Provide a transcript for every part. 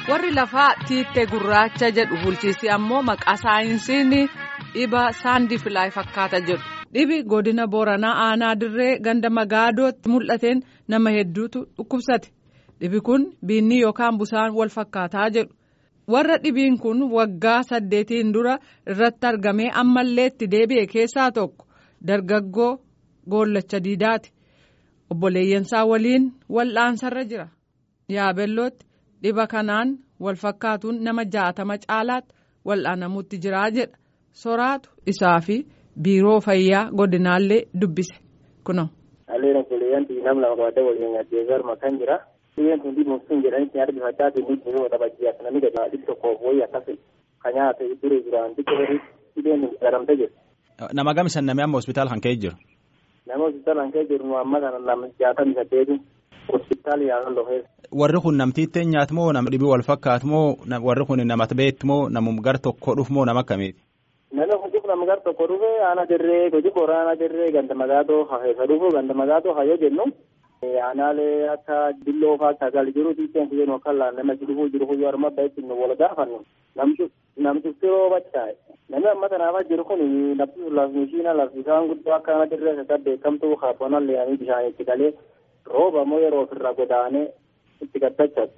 warri lafaa tiittee gurraacha jedhu bulchiisi ammoo maqaa saayinsiin dhiba saandifilaay fakkaata jedhu dhibi godina booranaa aanaa dirree ganda magaadootti mul'ateen nama hedduutu dhukkubsate dhibi kun biinni yookaan busaan wal fakkaataa jedhu warra dhibiin kun waggaa saddeetiin dura irratti argamee ammallee itti deebi'e keessaa tokko dargaggoo goollacha diidaati obboleeyyansaa waliin wal'aansarra jira yaabellootti. dhiba kanaan wal fakkaatuun nama jaatama caalaatti wal'aanamuutti jiraa jedha soraatu isaa fi biiroo fayyaa godinaallee dubbise kuno. Alleen obboleeyyan nam lama qabadde waliin gaddee garma kan jira. Dhibeen kun dhibuun sun jedhanitti nyaata bifachaa fi nuti yoo taphachiyaa namni gadi dhibba tokkoof wayii akkas kan nyaata duree jiraan dhibba dhibeen kun garamte jiru. Nama gamisan namni amma hospitaala kan ka'e jiru. Nama hospitaala kan ka'e jiru nu amma kana nama jaatami saddeeti hospitaala yaalan lofees. Warri kun namtiittee nyaatu moo nama dhibii wal fakkaatu moo warri kun namatti beektu moo namum gar tokko dhufu moo nama akkamiiti? Namni kun dhufu nama gar tokko dhufe aana dirree goji boora aana dirree ganda magaatoo hafeessa dhufu ganda magaatoo hayyoo jennu. Aanaalee akka dilloo fa'aa sagal jiru tiiteen kuyyeen yookaan nama si dhufuu jiru kuyyoo arma bahetti nu wal gaafannu. Namtufti rooba chaa'e. Namni amma kanaafaa jiru kun lafti lafnishiina laftisaan guddoo akka aana dirree isa beekamtuu kaabbonan leeyanii bishaan itti galee rooba moo yeroo ofirraa godaanee itti gaddachatu.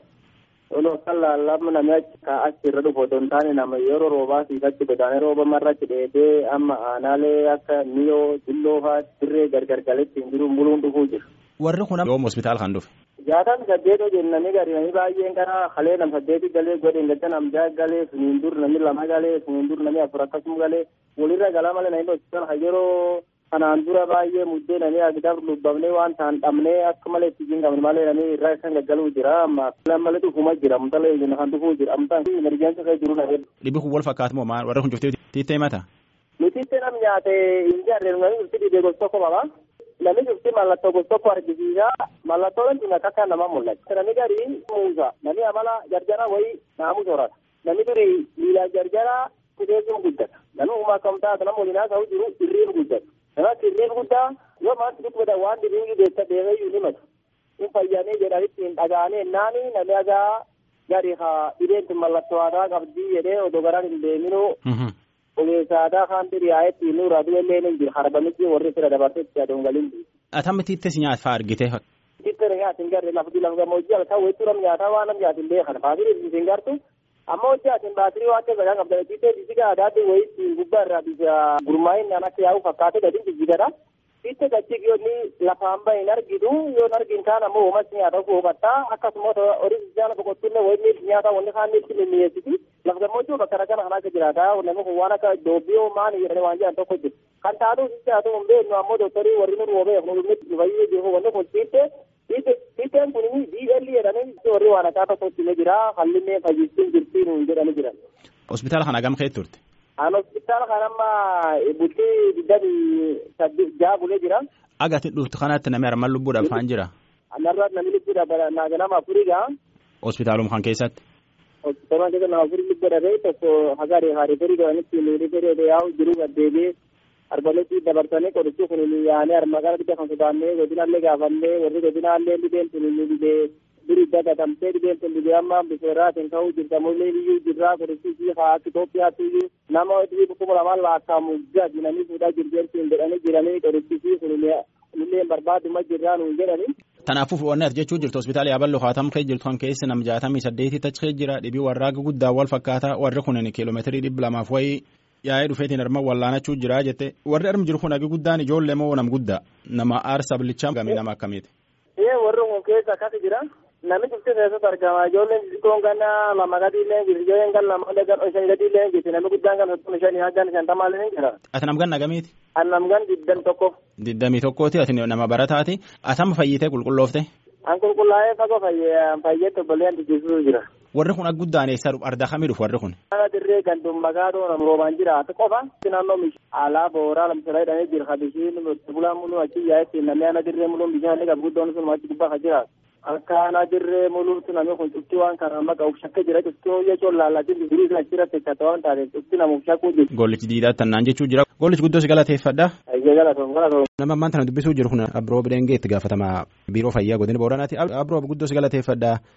Olo kan laallamni namni achi irra dhufu otoo hin taane nama yeroo roobaa siifatti godaanee rooba marratti dheedee amma aanaalee akka miyoo dilloo fa'aa dirree gargar galetti hin jiru muluun dhufuu jiru. Warri kun yoom hospitaala kan dhufe? Jaatam saddeetoo jennanii gadi namni baay'een karaa halee nam saddeeti galee godheen gadda nam ja'a galee suniin dur namni lama galee suniin dur namni afur akkasuma galee walirra galaa malee namni hospitaala yeroo kanaan dura baay'ee muddee namni agdaaf lubbamnee waan ta'an dhabnee akka malee itti jinqabne malee namni irraa isaan gaggaluu jira amma malee dhufuma jira amtala ejjina kan dhufuu jira amtaan emergensi kee jiru namni. Dhibi kun wal fakkaatu moo maal warri kun cuftee tiittee mata? Nutiittee nam nyaate hin jaarre namni cufti dhibee gosa tokko qaba. Namni cufti mallattoo gosa tokko argisiisa mallattoon kun akka nama mul'ata. Namni gadi muuza namni amala jarjara wayii naamu soorata. Namni durii miila jarjara kuteessuun guddata. Namni uumaa kam taata nama waliin haasa'u jiru irriin guddata. Nama sirriin guddaa yoo maatti dubbata waan dhibiin deessa deemeyyuu ni matu. Kun fayyanii jedhanitti hin dhagaane naani namni agaa gadi haa dhibeen tun mallattoo aadaa qabdii jedhee odoo garaan hin deeminuu. Ogeessa aadaa kan diriyaa'etti nuura du'ellee ni jira harbamitti warri fira dabarsee itti aduun galiin. Atammi tiittes nyaata fa'aa argite. Tiittes nyaata hin garre lafa lafa gammoojjii ala ta'u weessuu nam nyaataa waan nam nyaata hin beekan baatirii hin gartu. amma hojii asin baatirii waan keessa kan qabdan tiitee bisiga aadaatti wayii gubbaa irraa bisa gurmaa'in naan akka yaa'u fakkaate gadi jijjigadha. Tiitee gachii yoonni lafaan bahe hin argitu yoo argin kaan ammoo uumatti nyaata hubattaa akkasuma horii jaana boqotuullee wayii nyaata wanni kaan itti mimmiyeessiti. Lafa gammoojjii bakka rakkana kan akka jiraata namni kun waan akka doobbiyoo maani jedhanii waan jedhan tokko jiru. Kan taatu sitti haa ta'u hin beeknu ammoo dooktarii warri nu roobee nu nu fayyee jiru wanni kun tiitee Tiiteen kun DL jedhanii warri waan akka tokkotti ni jira hallinee fayyistiin jirti nuun jedhanii jiran. Hospitaala kana gam ka'e turte? An hospitaala kana amma bultii digdamii saddeet jaha bulee jira. Agati dhuftu kanatti namni armaan lubbuudhaaf haan jira? Narraa namni lubbuudhaaf nama afurii gaa. Hospitaaluma kan keessatti? Hospitaaluma keessa nama afurii lubbuudhaaf tokko hagaadee haareferii godhanitti miidhagee yaa'u jiru gaddeebi'ee. arbaletti dabarsanii qorichi kun yaanee armaqaa dhibba kan sodaannee godinaallee gaafannee warri godinaallee dhibeen sun dhibee duri dagatamtee dhibeen sun dhibee amma bifeeraatiin ka'uu jirta mullee iyyuu jirraa qorichi fi haa Itoophiyaatti iyyuu nama dhibii kuma lamaan laakkamu gadi namni fuudhaa jirjeentiin jedhanii jiranii qorichi fi kun illee barbaaduma jirraa nuun jedhanii. Kanaafuu wanni ati jechuu jirtu hospitaala yaaballoo haatam kee jirtu kan keessa nam jaatamii saddeetii tachi jira dhibii warraaqa guddaa wal fakkaataa warri kun kiiloomeetirii dhibba lamaaf wayii yaa'ee dhufeetiin arma wallaanachuu jira jette warri armi jiru kun hagi guddaan ijoollee moo nam guddaa nama aarsa bilichaa gamii nama akkamiiti. Ee warri kun keessa akkas jira namni cufti keessatti argama ijoolleen xixiqqoon kan lama gadi illee jirti ijoolleen kan lama kan shan gadi illee jirti namni guddaan kan soddoma shanii haggan shantamaa illee jira. Ati nam gan nagamiiti. An nam gan diddam tokko. Diddamii tokkooti ati nama barataati atama fayyitee qulqulloofte. An qulqullaa'ee fagoo fayyeetti obboleen jijjiiruu jira. warri kun guddaan eessa ardaa kamii dhufu warri kun. Kana dirree gandun magaadoo nam roobaan jiraatu qofa. Naannoo alaa booraa lamsirraa hidhamee jira kabishiin bulaan muluu achi yaa'etti namni ana dirree muluun bishaan qabu guddoon sun achi gubbaa kan jiraatu. Akka ana dirree muluutti namni kun cufti waan kana amma qabu shakka jira cufti jechuun laallatiin durii kan achirratti eeggata waan taateef cufti namuuf shakkuu jiru. Gollichi diidaatti tannaan jechuu jira. Gollichi guddoo si galateeffadha. Ayyee galatoom galatoom. Nama ammaan tana dubbisuu jiru kun Abroob Dengee itti gaafatama biiroo fayyaa godina Booranaati. Abroob guddoo si galateeffadha.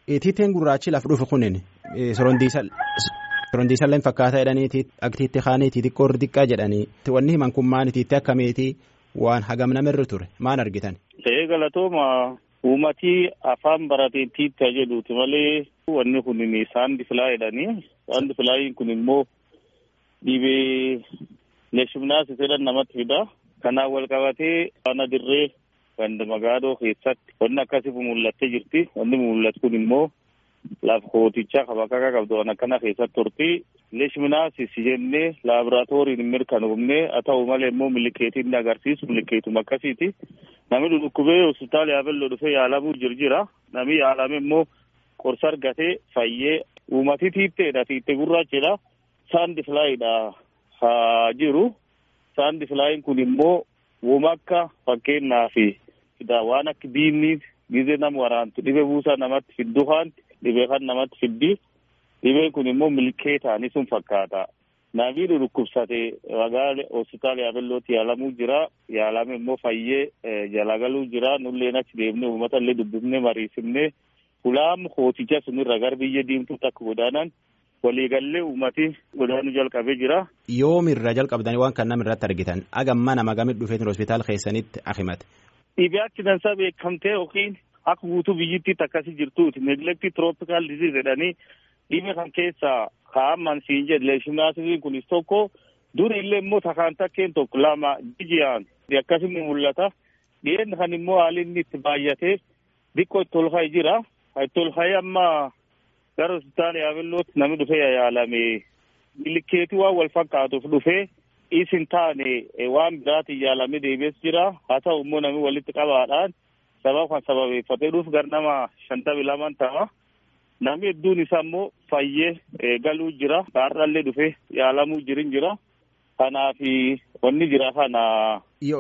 Tiiteen gurraachi laf dhufu kunin sorondiisallee fakkaata jedhanii aktiitti kaanii xixiqqoo xiqqaa jedhanii wanni himan kun maani tiitti akkamiiti waan hagam namirra ture maan argitan. Ta'ee galatooma uummatii afaan barateen tiitta jedhuuti malee wanni kun saandi filaa jedhanii saandi filaayiin kun immoo dhibee leeshimnaas jedhan namatti fida. Kanaan wal qabatee ana dirree ganda magaadoo keessatti wanni akkasii mul'attee jirti. Wanni mul'atu kun immoo lafa kootichaa kabakaka qabdu waan akkana keessatti turti. Leeshminaasis jennee laaboraatooriin mirkanoofnee haa ta'u malee immoo milikeetiin ni agarsiisu milikeetuma akkasiiti. Namni dhukkubee hospitaala yaabelloo dhufee yaalamuu jira. Namni yaalame immoo qorsa argatee fayyee uummatii tiitteedha tiitte gurraachidha. Saandi filaayiidha haa jiru. Saandi filaayin kun immoo uuma akka fakkeenyaa fi waan akka diinni gizee nama waraantu dhibee buusaa namatti fiddu haanti dhibee kan namatti fiddi. Dhibeen kun immoo milkeetaani sun fakkaata. Namni dhukkubsate magaala hospitaala yaabellootti yaalamuu jira. Yaalame immoo fayyee jala galuu jira. Nulleen achi deemnee uummata illee dubbifnee mariisifnee hulaam kooticha sunirra gara biyya diimtuutti akka godaanan waliigallee uummati godaanuu jalqabee jira. Yoomirra jalqabdanii waan kan namirratti argitan agamma nama gamit dhufeetiin hospitaala keessanitti akimate. Dhibee accidensaa beekamtee yookiin akka guutuu biyyittiitti akkasii jirtuuti. Neglektii tirooppikaal diziiz jedhanii dhibee kan keessaa kaa'aman siin jedhe leeshinaasiin kunis tokko duri illee immoo takaan takkeen tokko lama jijiyaan akkasuma mul'ata. Dhiyeenya kan immoo haalli inni itti baay'atee xiqqoo itti ol ka'e jira. Itti ol ka'e amma gara hospitaala yaabellootti namni dhufee yaalame milikeetii waan wal fakkaatuuf dhufee isin taane waan biraatiin yaalamee deebi'es jira. Haa ta'u immoo namni walitti qabaadhaan sababa kan sababeeffatee dhuuf gara nama shantamii lamaan ta'a. Namni hedduun isaa immoo fayyee galuu jira. Kaarraallee dhufee yaalamuu jirin jira. Kanaaf wanni jira kana.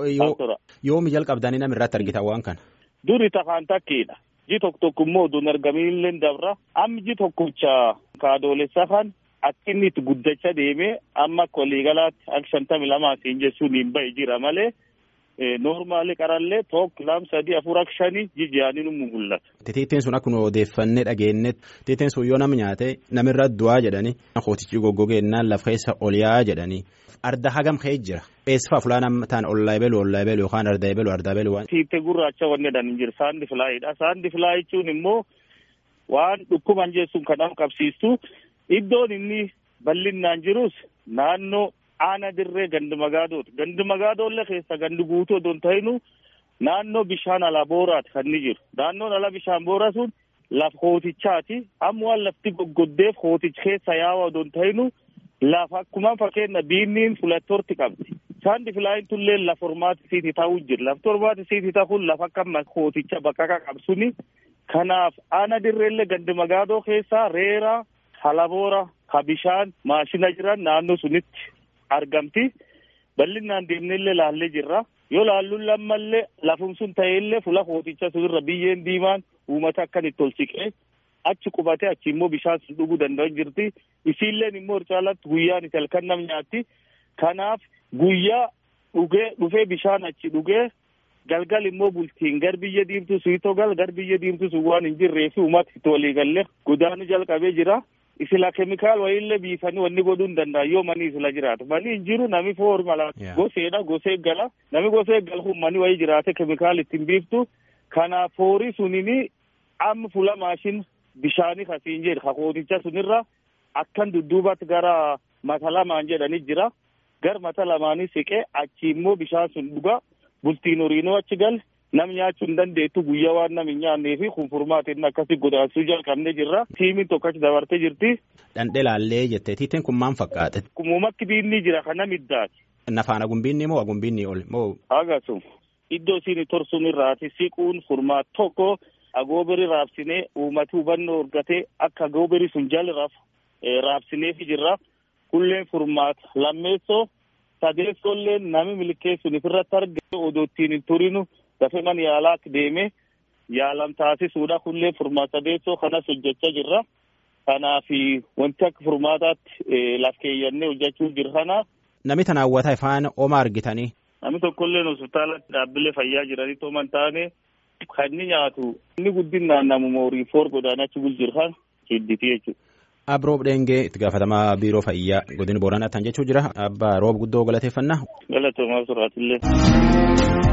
Yoomi jalqabdanii nama irratti argitan waan kana. Duri takaan takkiidha. Ji tokko tokko immoo oduun argaminillee dabra. Amma ji tokkocha kaadoolessa kan akka inni itti guddachaa deemee amma akka waliigalaatti akka shantamii lamaa siin jechuun hin bahe jira malee. Noormaali qarallee tokko lama sadii afur akka shanii jijjiiranii nu mul'ata. Tiittiin sun akkuma odeeffannee dhageenye tiittiin sun yoo nama nyaate namirra du'aa jedhanii kootichi goggogeenyaan lafa keessa ol yaa'aa jedhanii arda hagam ka'ee jira. Eessifaa fulaan ta'an ollaa eebelu ollaa eebelu yookaan arda eebelu arda eebelu waan. Tiittee gurraacha wanni jedhan jira saandi filaayidha. Saandi filaa jechuun immoo waan dhukkuban jechuun kan nama qabsiistu iddoon inni bal'inaan jirus naannoo. Aana dirree gandi magaadooti. Gandi magaadoollee keessa gandi guutuu odoon ta'inu naannoo bishaan alaa booraati kan inni jiru. Naannoon ala bishaan booraa sun lafa hootichaati. Amma waan lafti goggoddeef hooticha keessa yaa'aa odoon ta'inu lafa akkuma fakkeenya biinniin fulattoorti qabdi. Saandi filaayin tullee lafa hormaati siitii ta'uu jira. Lafti hormaati siitii ta'uun lafa akka hooticha bakka qabsuni. Kanaaf aana dirreellee gandi magaadoo keessaa reera halaboora ha bishaan maashina jiran naannoo sunitti. argamti bal'inaan deemnellee laallee jirra yoo laalluun lammallee lafum sun ta'ellee fula hooticha sunirra biyyeen diimaan uummata akkan itti ol siqee achi qubatee achi immoo bishaan sun dhuguu danda'an jirti isiilleen immoo caalatti guyyaan itti halkan nam nyaatti kanaaf guyyaa dhugee dhufee bishaan achi dhugee galgal immoo bultiin gar biyya diimtuu suitoo gal gar biyya diimtuu sun waan hin jirree fi uummata itti waliigallee godaanuu jalqabee jira. isila keemikaal wayiillee biifanii wanni godhuu hin danda'an yoo manii isila jiraatu manii hin jiru nami foor mala goseedha gosee eeggala nami gosee eeggalu kun manii wayii jiraate keemikaal ittiin biiftu kanaaf foorii sunini amma fula maashin bishaanii kasiin jedhe kakooticha sunirra akkan dudduubatti gara mata lamaan jedhanii jira gar mata lamaanii siqee achi immoo bishaan sun dhuga bultiin horiinoo achi gal nam nyaachuu hin dandeettu guyyaa waan nam hin nyaannee fi kun furmaatiin akkasii godaansuu jalqabnee jirra. Tiimiin tokko achi dabartee jirti. Dhandhee laallee jettee tiiteen kun maal fakkaate? Kumumatti biinni jira kana middaati. Nafaana gumbiinni moo gumbiinni ol moo? Agasum iddoo isiin torsuun irraati siquun furmaat tokko agooberii raabsinee uummati hubannoo argatee akka agooberii sun jaliraaf raabsineefi jirra. Kulleen furmaat lammeessoo sadeessoollee nami milkeessuun ifirratti argame odoo ittiin hin turinu. dafee man yaalaa deeme yaalam taasisuudha kullee furmaata sadeessoo kanas hojjechaa jirra. Kanaaf wanti akka furmaataatti laf keeyyannee hojjechuu jira kana. Nami tan hawwata ifaan oma argitanii. Nami tokkollee hospitaala dhaabbilee fayyaa jiranii tooman taane kan inni nyaatu inni guddinaan namuma horii foor godaanachi bulchirhan hidditi jechuudha. Abroob Dheengee itti gaafatamaa biiroo fayyaa godina Booranaa tan jechuu jira. Abbaa roob guddoo galateeffannaa. Galatoomaa suraatillee.